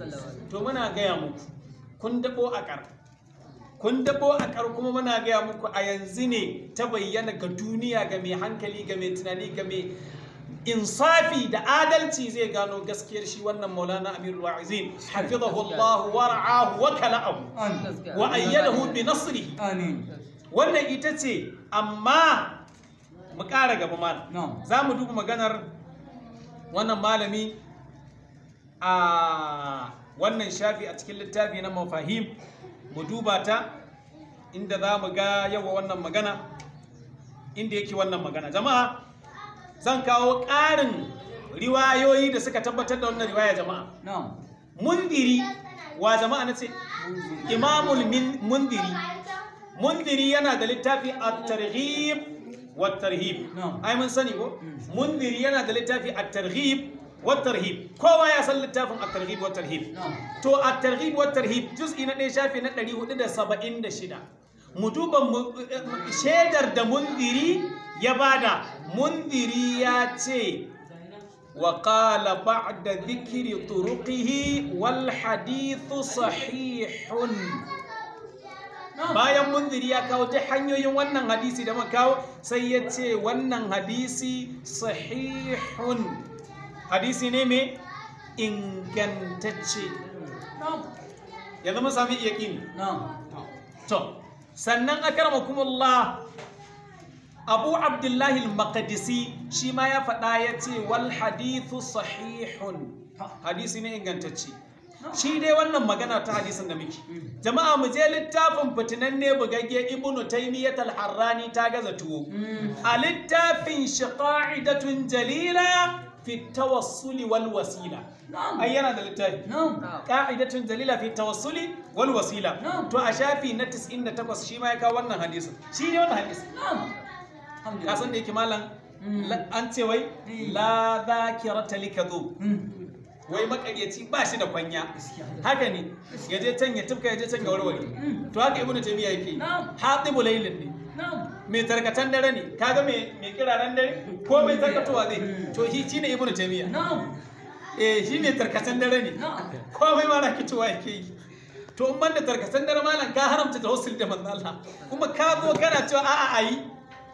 to muna gaya muku kun dabo a kar kun dabo a kar kuma muna gaya muku a yanzu ne ta bayyana ga duniya ga mai hankali ga mai tunani ga mai insafi da adalci zai gano gaskiyar shi wannan maulana amirul wa'izin hafizahu Allah wa ra'ahu wa kala'ahu Amin. wa ayyadahu bi nasrihi Amin. wannan ita ce amma mu ƙara gaba malam Na'am. za mu duba maganar wannan malami a wannan shafi a cikin littafi na mafahim mu duba ta inda za mu ga yawa wannan magana inda yake wannan magana jama'a zan kawo ƙarin riwayoyi da suka tabbatar da wannan riwaya jama'a Na'am. mundiri wa jama'a na ce imamul min- mundiri mundiri yana da littafi at-targhib wa tarhib Na'am. ai mun sani ko mundiri yana da littafi at-targhib wa tarhib kowa ya san littafin at-targhib wa tarhib Na'am. to at-targhib wa tarhib juz'i na ɗaya shafi na 476 mu duba mu- shaidar da mundiri ya bada mundiri ya ce وقال بعد ذكر طرقه والحديث صحيح bayan munziri ya kawo ta hanyoyin wannan hadisi da muka kawo sai ya ce wannan hadisi sahihun hadisi ne mai ingantacce Na'am. yanzu mun sami yaƙini Na'am. to sannan akramakumullah abu abdullahi al-maqdisi shi ma ya faɗa ya ce wal hadithu sahihun hadisi ne ingantacce shi dai wannan magana ta hadisin da muke jama'a mu je littafin fitinanne bugagge ibnu taymiyyah al-harrani ta gaza tuwo a littafin shi qa'idatun jalila fi tawassuli wal wasila Na'am. ai yana da littafi Na'am. ka'idatun dalila fi tawassuli wal wasila Na'am. to a shafi na 98 shi ma ya kawo wannan hadisin shi ne wannan hadisin Na'am. ka Alhamdulillah. san da yake malam Mm. la- an ce wai Mm. la dhakirata likadhu Mm. wai makaryaci ba shi da kwanya Gaskiya. haka ne ya je can ya tufka ya je can ga warware Mm. to haka ibnu taymiya yake Na'am. hatibu laylin ne Na'am. mai tarkatan dare ne kaga mai mai kiraren dare ko mai tarkatowa zai Mm. to shi shine ibnu taymiya Na'am. eh shi mai tarkatan dare ne Na'am. komai ma na kitowa yake yi to in banda tarkatan dare malam ka haramta tawassul da manzo Allah kuma ka zo kana cewa a'a ayi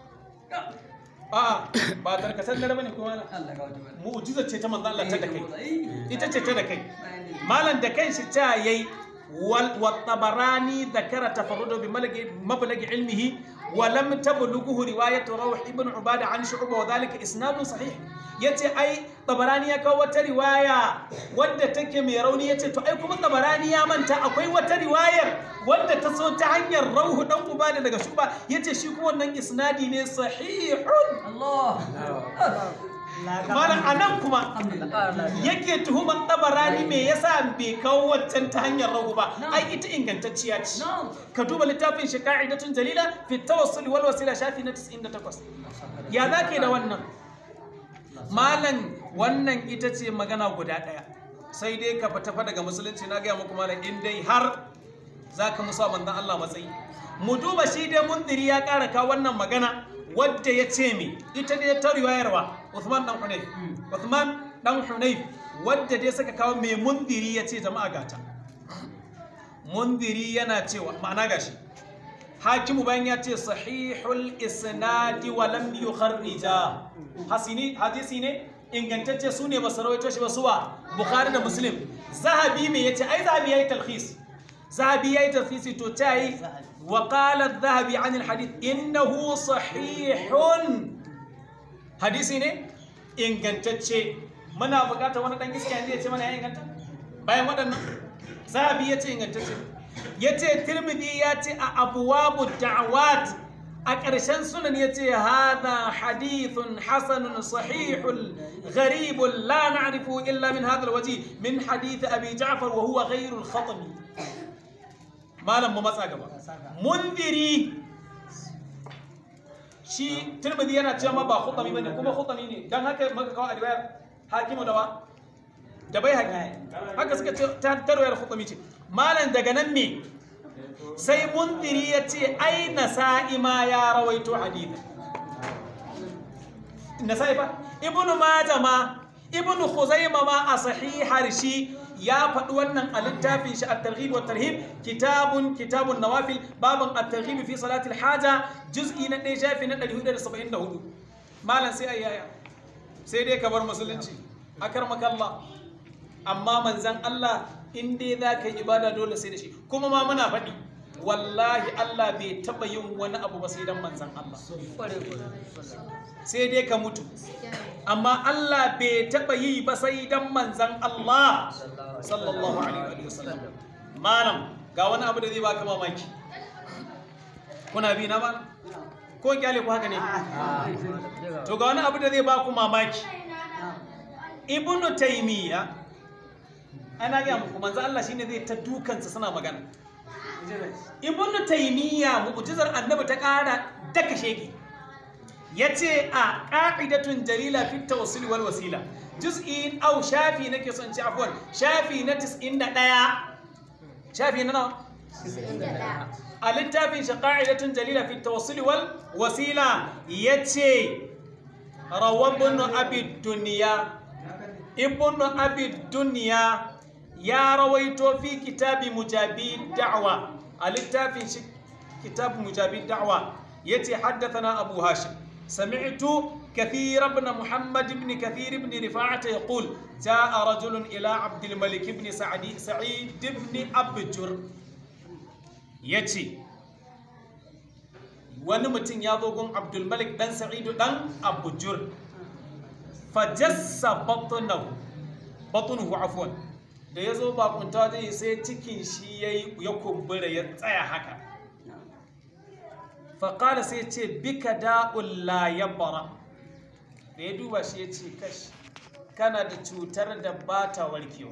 a'a ba tarkatan dare bane kuma malam Allah ga wata bala. mu'jiza ce ta manzo Allah ta da kai Eh, ita ce ta da kai bayani. malam da kanshi ta yayi wal tabarani dhakara tafarrudu bi malaki mablagi ilmihi wa lam tablughu riwayat rawh ibn ubada an shu'ba wa dhalika isnadun sahih yace ai tabarani ya kawo wata riwaya wadda take mai rauni yace to ai kuma tabarani ya manta akwai wata riwayar wadda ta so ta hanyar rauhu dan ubada daga shuba yace shi kuma wannan isnadi ne sahihun Allah. malam anan kuma Alhamdulillah. yake tuhumar tabarani me yasa bai kawo waccan ta hanyar rahu ba Na'am. ai ita ingantacciya ce Na'am. ka duba littafin shi ka'idatun jalila fi tawassul wal wasila shafi na 98 ya zake da wannan malam wannan ita ce magana guda daya sai dai ka fita fa daga musulunci na gaya muku malam in dai har zaka musa manzon Allah matsayi mu duba shi dai mundiri ya kara ka wannan magana wadda ya ce mi ita dai ta riwayarwa Uthman dan Hunayf Uthman dan Hunayf wadda dai suka kawo mai mundiri ya ce jama'a gata mundiri yana cewa ma'ana gashi hakimu bayan ya ce sahihul isnadi wa lam yukharrija hasini hadisi ne ingantacce su ne basu rawaito shi ba suwa bukhari da muslim zahabi me yace ai zahabi yayi talkhis zahabi yayi talkhisi to ta yi wa qala adh-dhahabi 'an al-hadith innahu sahihun hadisi ne ingantacce muna bukatar wani dan iska yanzu ya ce mana ya inganta bayan waɗannan zahabi ya ce ingantacce ya ce tirmidhi ya ce a abuwabu da'awat a ƙarshen sunan ya ce hada hadithun hasanun sahihun gharibun la na'rifu illa min hadha alwaji min hadith abi ja'far wa huwa ghayru al-khatami malam mu matsa gaba mundiri shi tirmidhi yana cewa ma ba khutami bane kuma khutami ne dan haka muka kawo a riwayar hakimu da wa da bai haƙi haka suka ce ta tarwayar khutami ce malam daga nan me sai mundiri ya ce ai nasa'i ma ya rawaito hadith nasa'i fa ibnu majah ma ibnu khuzaimah ma a sahihar shi ya faɗi wannan a littafin shi at-targhib wa tarhib kitabun kitabun nawafil babun at-targhib fi salatil haja juz'i na 1 shafi na 474 malam sai ayyaya sai dai ka bar musulunci akarmakalla amma manzan Allah in dai za ka yi ibada dole sai da shi kuma ma muna faɗi wallahi Allah bai taɓa yin wani abu ba sai dan manzan Allah sai dai ka mutu amma Allah bai taɓa yi ba sai dan manzan Allah sallallahu alaihi wa sallam malam ga wani abu da zai baka mamaki kuna bi na ba ko kyale ku haka ne to ga wani abu da zai baku mamaki ibnu taymiya ana ga muku manzo Allah shine zai ta dukansa suna magana ibnu taymiya mu'jizar annabi ta kara daka shege yace a qa'idatun jalila fi tawassul wal wasila juz'i aw shafi nake son ci afwan shafi na 91 shafi na nawa a littafin shi qa'idatun jalila fi tawassul wal wasila yace rawabun abi dunya ibnu abi dunya ya rawaito fi kitabi mujabi da'wa a littafin shi kitab mujabi da'wa yace haddathana abu hashim sami'tu كثير بن محمد بن كثير بن رفاعة يقول جاء رجل إلى عبد الملك بن سعد سعيد بن أبجر يتي wani mutum ya zo gun abdulmalik dan sa'idu dan abujur fajassa batunahu batunuhu afwan da ya zo bakunta zai sai cikin shi ya kumbura ya tsaya haka faƙala sai ce bika da'un la ya bara da ya duba shi ya ce kashi kana da cutar da ba ta warkewa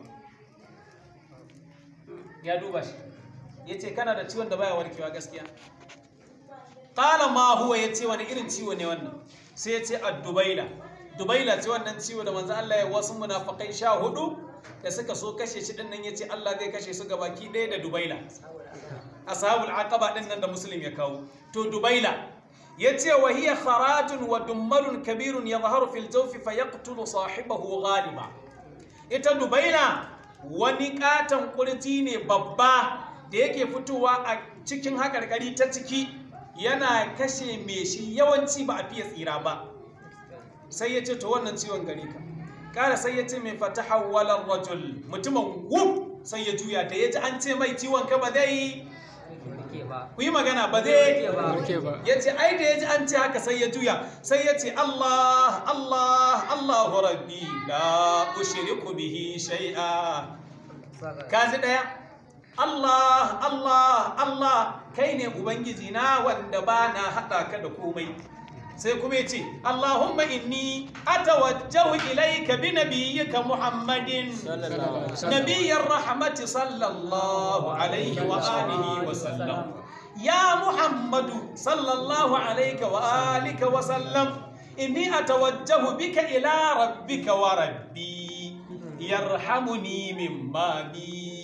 ya duba shi ya ce kana da ciwon da baya warkewa gaskiya ƙala ma huwa ya ce wani irin ciwo ne wannan sai ya ce a dubaila dubaila ce wannan ciwo da manzo Allah ya wasu munafikai sha hudu da suka so kashe shi din nan yace Allah zai kashe su gabaki ɗaya da dubaila ashabul aqaba din nan da muslim ya kawo to dubaila yace wa hiya kharajun wa dummalun kabirun yadhharu fil jawfi fayaqtulu sahibahu ghaliba ita dubaila wani katon kurji ne babba da yake fitowa a cikin hakarkari ta ciki yana kashe mai shi yawanci ba a fiye tsira ba sai ya ce to wannan ciwon gari ka kara sai ya ce mai fata hawalar rajul mutumin wuf sai ya juya da ya ji an ce mai ciwon ka ba zai ku yi magana ba zai ya ce ai da ya ji an ce haka sai ya juya sai ya ce Allah Allah Allahu rabbi la ushriku bihi shay'a kaji daya Allah Allah Allah kai ne ubangiji na wanda ba na hada ka da komai sai kuma ce Allahumma inni atawajjahu ilayka bi nabiyyika Muhammadin nabiyyir rahmati sallallahu alaihi wa alihi wa sallam ya Muhammadu sallallahu alaihi wa alihi wa sallam inni atawajjahu bika ila rabbika wa rabbi yarhamuni mimma bi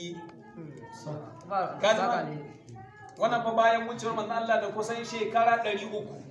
wannan fa bayan wucewar manzo Allah da kusan shekara 300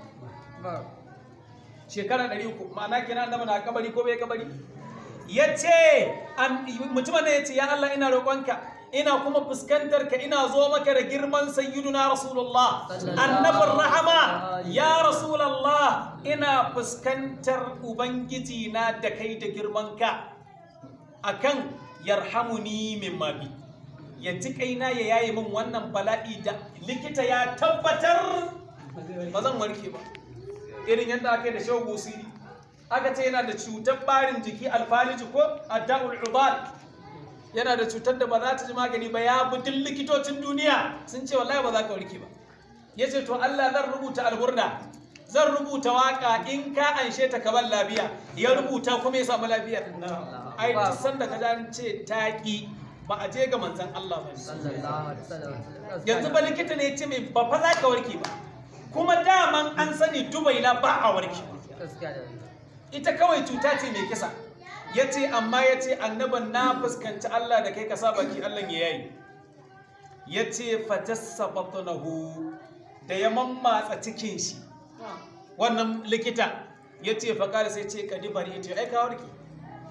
shekara 300 ma'ana kenan annabi na kabari ko bai kabari yace mutumin ne yace ya Allah ina roƙonka ina kuma fuskantar ka ina zo maka da girman sayyiduna rasulullah annabin rahama ya rasulullah ina fuskantar ubangiji na da kai da girman ka akan yarhamuni mimma bi ya ji kaina ya yaye min wannan bala'i da likita ya tabbatar ba zan warke ba irin yadda aka yi da shehu busiri aka ce yana da cutar barin jiki alfaliji ko adda'ul ubal yana da cutar da ba za ta ji magani ba ya bi duk likitocin duniya sun ce wallahi ba za ka warke ba ya ce to Allah zan rubuta alburda zan rubuta waka in ka anshe ta ka ban lafiya ya rubuta kuma ya samu lafiyar ai duk sanda ka an ce taƙi ba a je ga manzan Allah ba yanzu ba likita ne ya ce mai ba fa za ka warke ba kuma daman an sani dubaila ba a warke ita kawai cuta ce mai kisa ya ce amma ya ce annaban na fuskanci Allah da kai ka sa baki Allah ya yayi ya ce fatassa batunahu da ya mammatsa cikin shi wannan likita ya ce faƙari sai ce ka dibari ya ce ai ka warke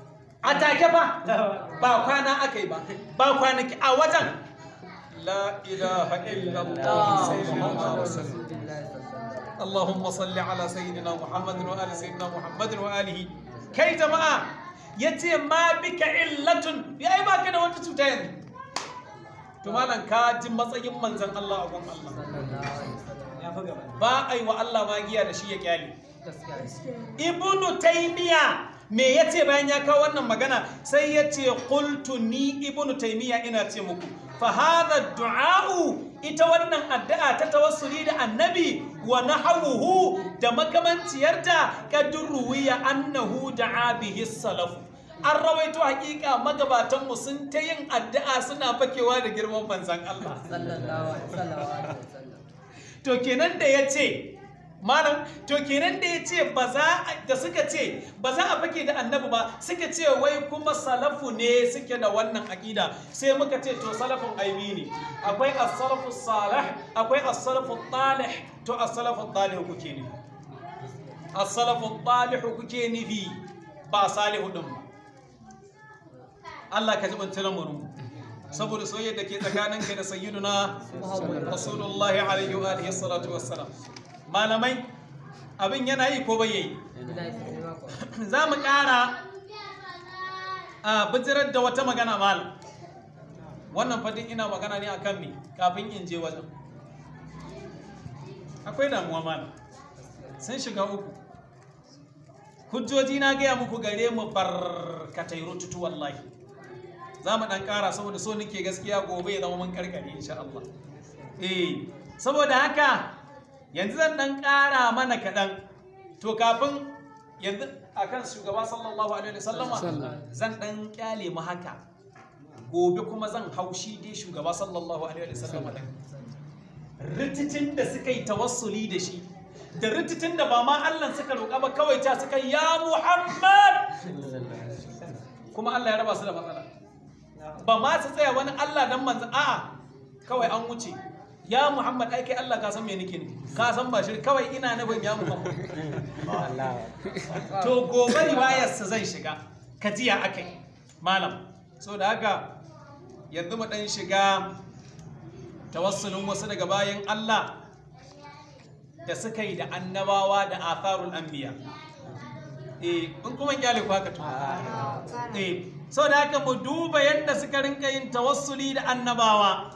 a take ba ba kwana aka yi ba ba kwanaki a wajen la ilaha illallah sai Muhammadu Rasulullah اللهم صل على سيدنا محمد وآل سيدنا محمد وآله كي جماعة يتي ما بك علة يا أي ما كده وانت تتين تمالا كاج matsayin manzon Allah a gun Allah ya fi gaba ba ai wa Allah magiya da shi ya kyale gaskiya ibnu taymiya me yace bayan ya kawo wannan magana sai yace qultu ni ibnu taymiya ina ce muku fa hadha du'a'u ita wannan addu'a ta tawassuli da annabi wa nahawuhu da makamanciyarta kadruwiya annahu da'a bihi salaf an rawaito hakika magabatan mu sun ta yin addu'a suna fakewa da girman manzon Allah sallallahu alaihi wasallam to kenan da ya ce malam to kenan da ya ce ba za a- da suka ce ba za a fake da annabi ba suka ce wai kuma salafu ne suke da wannan aƙida sai muka ce to salafin aibi ne akwai as-salafu salih akwai as-salafu talih to as-salafu talih kuke ne as-salafu talih kuke nufi ba salihu din ba Allah ka ji bantar mu saboda soyayya da ke tsakaninka da sayyiduna rasulullahi alaihi wa alihi salatu wassalam malamai abin yana yi ko bai yi za mu ƙara a bijirar da wata magana malam wannan fadin ina magana ne akan me kafin in je wajen akwai damuwa malam sun shiga uku hujjoji na gaya muku gare mu barkatai rututu wallahi za mu ɗan ƙara saboda so nake gaskiya gobe ya zama mun karkare insha Allah eh saboda haka yanzu zan ɗan ƙara mana kaɗan to kafin yanzu akan shugaba sallallahu alaihi wasallama zan ɗan ƙyale mu haka gobe kuma zan haushi dai shugaba sallallahu alaihi wasallama ɗin rititin da suka yi tawassuli da shi da rititin da ba ma Allah suka roƙa ba kawai ta suka yi, ya Muhammad kuma Allah ya raba su da matsala ba ma su tsaya wani Allah dan manzan a'a kawai an wuce ya Muhammad ai kai Allah ka san me nake ne ka san ba shi kawai ina nufin ya Muhammad to gobe riwayar sa zai shiga kajiya akai malam so da haka yanzu mu dan shiga tawassulin wasu daga bayan Allah da suka yi da annabawa da atharul anbiya eh in kuma kyale ku haka to eh so da haka mu duba yadda suka rinka yin tawassuli da annabawa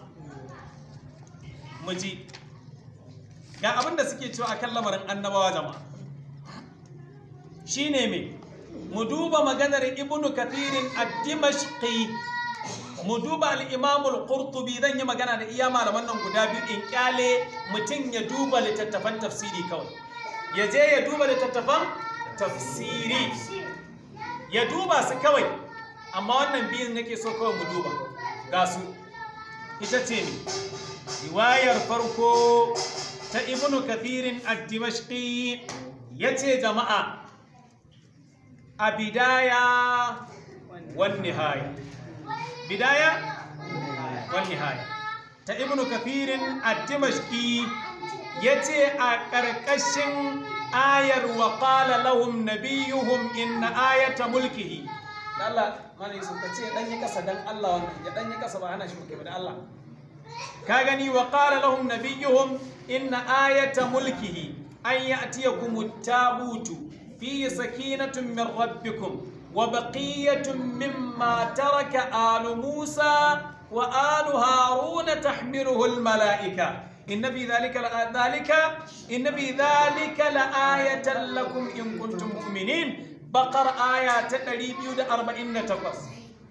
mu ji ga abin da suke cewa akan lamarin annabawa jama'a shine me mu duba maganar ibnu kathirin ad-dimashqi mu duba al-imam al-qurtubi zan yi magana da iya malaman nan guda biyu in kyale mutum ya duba littattafan tafsiri kawai ya je ya duba littattafan tafsiri ya duba su kawai amma wannan biyun nake so kawai mu duba ga su ita ce ne riwayar farko ta ibnu kathirin ad-dimashqi yace jama'a a bidaya wan nihaya bidaya wan nihaya ta ibnu kathirin ad-dimashqi yace a ƙarƙashin ayar wa qala lahum nabiyuhum inna ayata mulkihi Allah mana yusuf ka ce dan yi kasa dan Allah wannan ya dan yi kasa ba ana shi muke ba da Allah ka gani wa qala lahum nabiyuhum inna ayata mulkihi an ya'tiyakum at-tabutu fi sakinatun min rabbikum wa baqiyatun mimma taraka alu Musa wa alu Haruna tahmiluhu al-mala'ika إن في ذلك لآ- ذلك إن في ذلك لآية لكم إن كنتم مؤمنين بقر آية تقريب يود أربعين تقص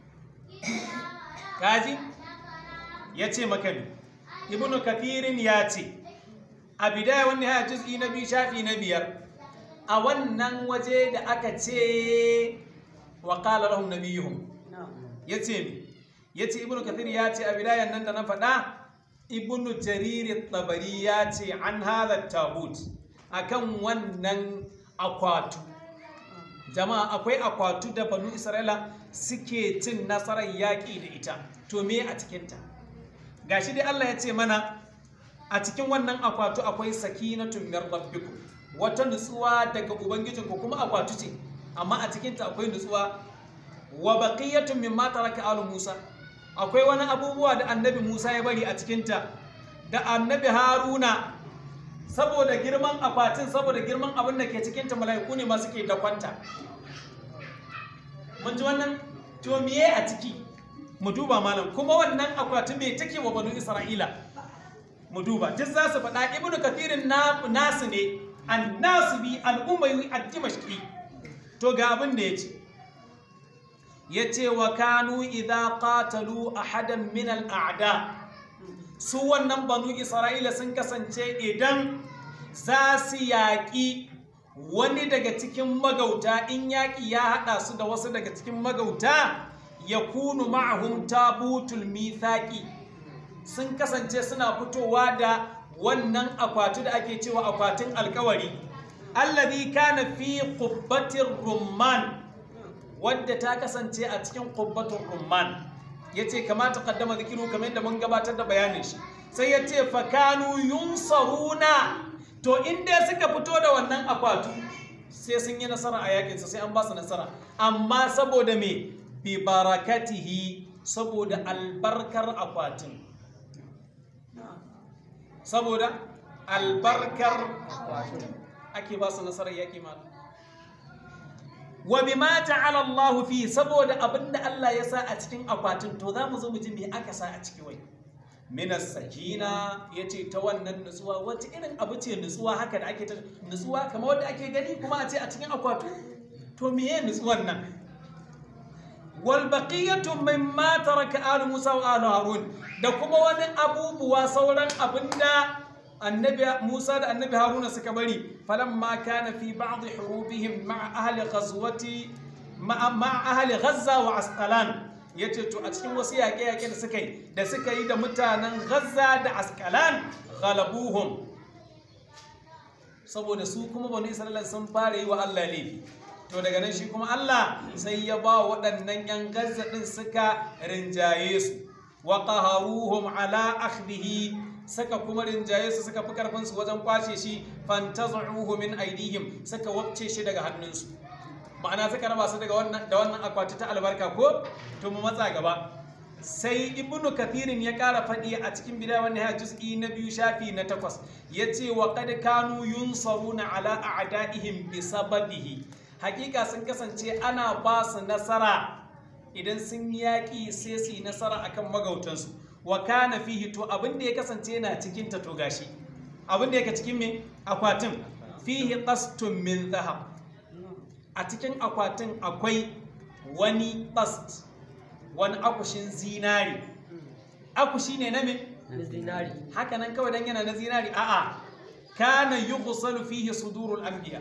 كازي يتي مكان ابن كثير ياتي أبداية والنهاية جزء نبي شافي نبير أولا وجد أكتي وقال لهم نبيهم يتي يتي ابن كثير ياتي أبداية نندنا فدا ibnu jarir tabari ya ce an hada tabut akan wannan akwatu jama'a akwai akwatu da banu isra'ila suke cin nasarar yaƙi da ita to me a cikinta gashi dai allah ya ce mana a cikin wannan akwatu akwai sakinatun min rabbikum wata nutsuwa daga ubangijinku kuma akwatu ce amma a cikinta akwai nutsuwa wa baqiyatun mimma taraka alu Musa akwai wani abubuwa da annabi Musa ya bari a cikinta da annabi Haruna saboda girman akwatin saboda girman abin da ke cikinta mala'iku ne ma suke dakwanta mun ji wannan to miye a ciki mu duba malam kuma wannan akwatin me take wa banu Isra'ila mu duba duk za su faɗa ibnu kathirin na nasu ne an nasu bi al'ummayi a dimashki to ga abin da ya ce ya ce wa kanu idha qatalu ahadan min al'ada su wannan banu isra'ila sun kasance idan za su yaƙi wani daga cikin magauta in yaƙi ya haɗa su da wasu daga cikin magauta ya kunu ma'ahum tabutul mithaqi sun kasance suna fitowa da wannan akwatu da ake cewa akwatin alkawari allazi kana fi qubbatir rumman wadda ta kasance a cikin qubbatur rumman yace kamata kaddama zikiru kamar yadda mun gabatar da bayanin shi sai yace fakanu yunsaruna to inda suka fito da wannan akwatu sai sun yi nasara a yakin sai an ba su nasara amma saboda me bi barakatihi saboda albarkar akwatin saboda albarkar ake ba su nasarar yaƙi ma wa bima ta'ala Allah fi saboda abinda Allah ya sa a cikin akwatin to za mu zo mu ji me aka sa a ciki wai minas sakina yace ta wannan nutsuwa wace irin abu ce nutsuwa haka da ake ta nutsuwa kamar wanda ake gani kuma a ce a cikin akwatu to meye nutsuwan nan wal baqiyatu mimma taraka alu Musa wa alu Harun da kuma wani abubuwa sauran abinda annabi Musa da annabi Haruna suka bari falamma kana fi ba'd hurubihim ma'a ahli ghazwati ma'a ahli Ghazza wa Asqalan yace to a cikin wasu yaƙe-yaƙe da suka yi da suka yi da mutanen Ghazza da Asqalan ghalabuhum saboda su kuma bani Isra'ila sun fara yi wa Allah laifi to daga nan shi kuma Allah sai ya ba waɗannan 'yan Gaza ɗin suka rinjaye su wa qaharuhum ala akhdhihi saka kuma rinjaye su suka fi karfin su wajen kwace shi fantazuhu min aidihim suka wabce shi daga hannunsu ma'ana suka raba su daga wannan da wannan akwati ta albarka ko to mu matsa gaba sai ibnu kathirin ya kara faɗi a cikin bidaya wannan ya juz'i na biyu shafi na takwas yace wa qad kanu yunsaruna ala a'daihim bi sababihi hakika sun kasance ana ba su nasara idan sun yaƙi sai su yi nasara akan magautansu wa kana fihi to abin da ya kasance yana cikin ta to gashi abin da yake cikin me akwatin fihi qastun min zahab a cikin akwatin akwai wani qast wani akushin zinari akushi ne na me na zinari haka nan kawai dan yana na zinari a'a kana yughsalu fihi sudurul anbiya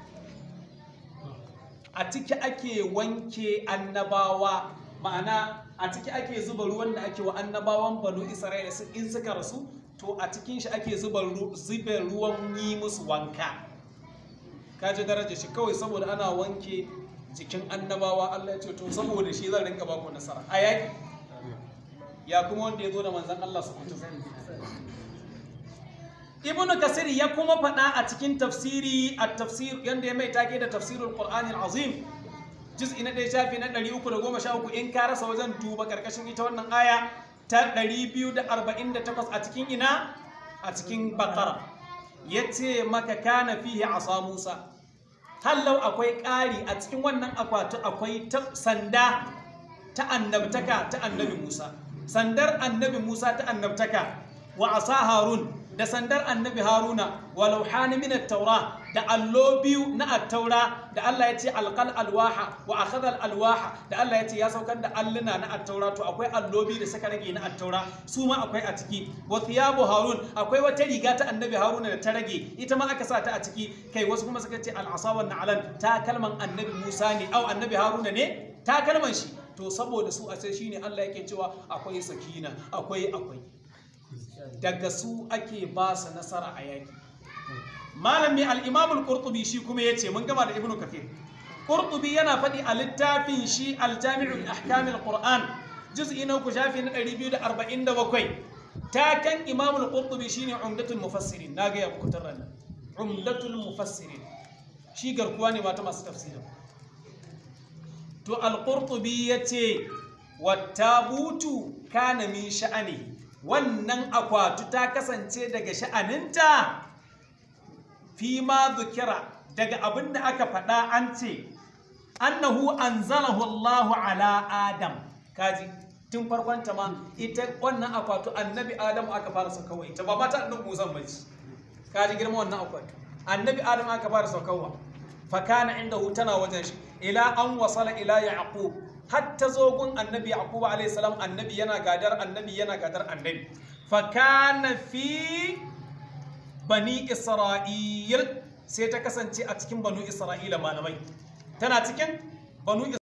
a ciki ake wanke annabawa ma'ana a ciki ake zuba ruwan da ake wa annabawan banu isra'ila su- in suka rasu to a cikin shi ake zuba ru- zube ruwan yi musu wanka kaji daraja shi kawai saboda ana wanke jikin annabawa Allah ya ce to saboda shi zan rinka baku nasara a yaki ya kuma wanda ya zo da manzan Allah su kutu ibnu kasir ya kuma faɗa a cikin tafsiri a tafsir yanda ya mai take da tafsirul qur'anil azim juz'i na ɗaya shafi na 313 in ka rasa wajen duba karkashin ita wannan aya ta 248 a cikin ina a cikin baqara yace maka kana fihi asa musa hallau akwai ƙari a cikin wannan akwati akwai ta- sanda ta annabtaka ta annabi Musa sandar annabi Musa ta annabtaka wa asa Harun da sandar annabi Haruna wa lauhani min at-taura da allo biyu na at-taura da Allah ya ce alqal alwaha wa akhadha alwaha da Allah ya ce ya saukar da alluna na at-taura to akwai allo biyu da suka rage na at-taura su ma akwai a ciki wa thiyabu Harun akwai wata riga ta annabi Haruna da ta rage ita ma aka sa ta a ciki kai wasu kuma suka ce al-asa wa na'lan ta kalman annabi Musa ne au annabi Haruna ne ta kalman shi to saboda su a sai shine Allah yake cewa akwai sakina akwai akwai daga su ake ba su nasara a yaki malami al-imam al-qurtubi shi kuma yace mun gama da ibnu kafir qurtubi yana faɗi a littafin shi al-jami'u li ahkam al-qur'an juz'i na uku shafi na 247 takan imam al-qurtubi shine umdatul mufassirin na ga ya muku tarran umdatul mufassirin shi garkuwa ne mata masu tafsirin to al-qurtubi yace wattabutu kana min sha'ani wannan akwatu ta kasance daga sha'aninta fi ma dhukira daga abinda aka faɗa an ce annahu anzalahu Allahu ala Adam kaji tun farkon ta ma ita wannan akwatu annabi Adam aka fara saukawa ita ba mata annabi Musa bace kaji girma wannan akwatu annabi Adam aka fara saukawa fa kana indahu tana wajen shi ila an wasala ila yaqub hatta zogun annabi yaqub alayhi salam annabi yana gadar annabi yana gadar annabi fa kana fi bani isra'il sai ta kasance a cikin banu isra'ila malamai tana cikin banu